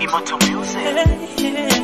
Imoto Music.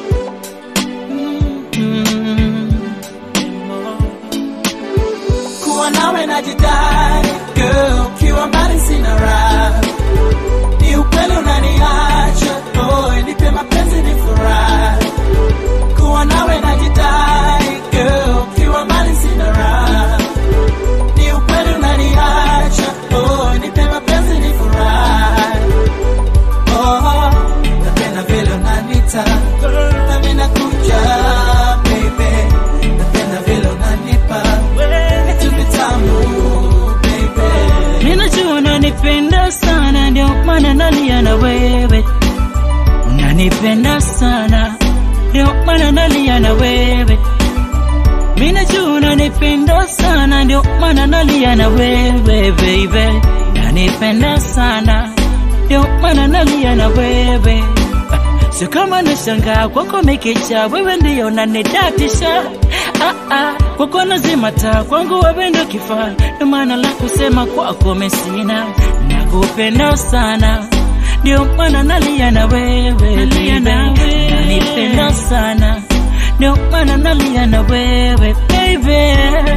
kuwa nawe najidai girl, ukiwa mbali sina raha, ni ukweli unaniacha boy, nipe mapenzi ni furaha. Kuwa nawe najidai girl, ukiwa mbali sina raha, ni ukweli unaniacha boy, nipe mapenzi ni furaha. Oh, napenda vile unanita nami nakuja baby, napenda vile unanipa vitu vitamu baby. Ninajua unanipenda sana, ndio maana nalia na wewe. Unanipenda sana, ndio maana nalia na wewe. Ninajua unanipenda sana, ndio maana nalia na wewe baby. Unanipenda sana, ndio maana nalia na wewe. Sio kama nashangaa kwako mekecha, wewe ndio unanidatisha. Ah, ah, kwako nazima taa, kwangu wewe ndio kifaa, ndio maana la kusema kwako mesina. Nakupenda sana, ndio maana nalia na wewe, nalia na wewe. Nanipenda sana, ndio maana nalia na wewe baby.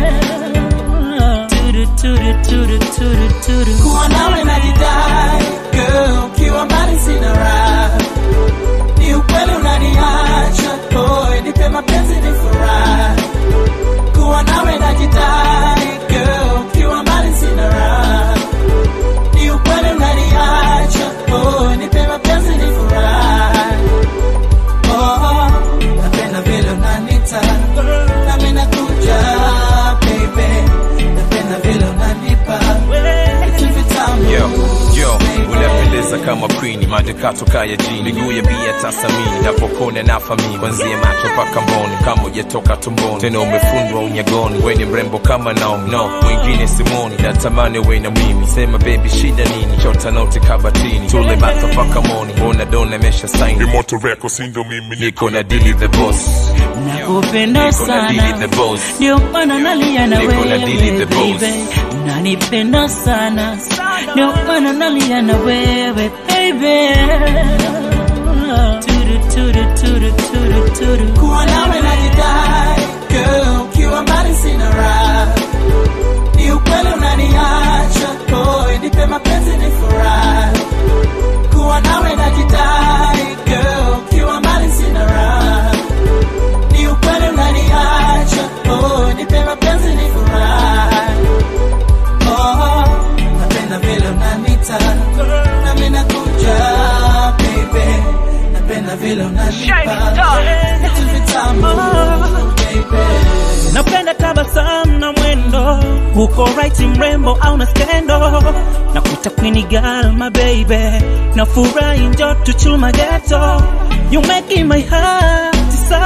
Turu, turu, turu, turu, turu. kuwa nawe najidai girl, ukiwa mbali sina raha, ni ukweli unaniacha boy, nipe mapenzi ni furaha. Kuwa nawe najidai girl, ukiwa mbali sina raha, ni ukweli unaniacha boy, nipe mapenzi ni furaha. Oh, napenda vile unanita nami nakuja baby, napenda vile unanipa vitu vitamu Yo, yo, unapendeza kama queen, madekato kaya jini, miguu ya bia tasamini, napokona na famini, kwanzia macho mpaka mboni, kama hujatoka tumboni, tena umefundwa unyagoni, we ni mrembo kama Naomi, no mwingine simoni, natamani we na mimi, sema baby shida nini, chota noti kabatini, tule bata mpaka moni, mbona dona mesha saini, Imoto Records ndo mimi niko na dili the boss, Nakupenda niko na dili sana the boss. ndio maana nalia na Niko na Dili wewe the boss. baby, unanipenda sana ndio maana nalia na wewe baby. Turu, turu, turu, turu, turu. kuwa nawe najidai girl, ukiwa mbali sina raha, ni ukweli unaniacha boy, nipe mapenzi ni furaha. Kuwa nawe najidai girl, ukiwa mbali sina raha, ni ukweli unaniacha boy, nipe mapenzi ni furaha. Oh, napenda vile unanita nami nakuja baby, napenda vile unanipa vitu vitamu baby. napenda tabasamu na mwendo uko right mrembo au na skendo na kuita queen girl my baby na furahi njo tuchuma geto you making my heart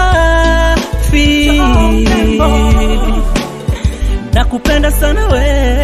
safi nakupenda sana we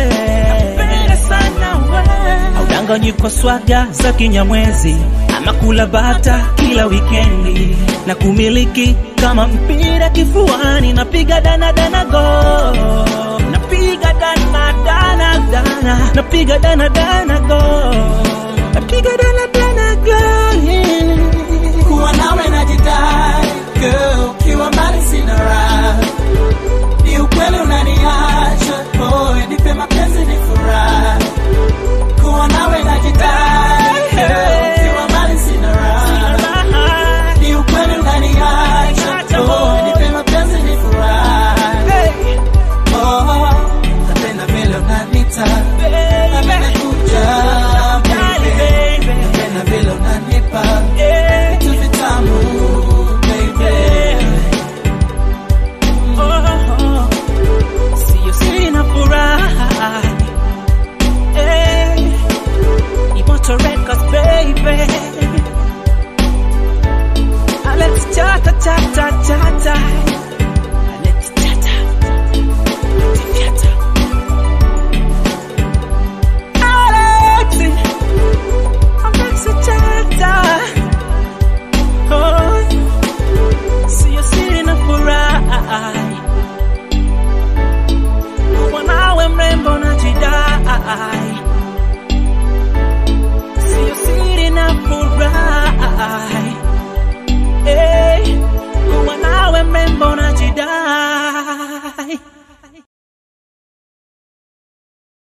audanganyi kwa swaga za kinyamwezi ama kula bata kila wikendi na kumiliki kama mpira kifuani napiga dana dana go napiga dana dana dana napiga dana dana go napiga dana dana go yeah. kuwa nawe najidai girl, ukiwa mbali sina raha, ni ukweli unaniacha boy, nipe mapenzi ni furaha. Kuwa nawe najidai girl, ukiwa mbali sina raha, ni ukweli unaniacha boy, nipe mapenzi ni furaha. Oh, napenda vile unanita nami nakuja baby, napenda vile unanipa vitu vitamu baby. Oh, siyo sina furaha hey, Imoto Records baby Alex chata chata chata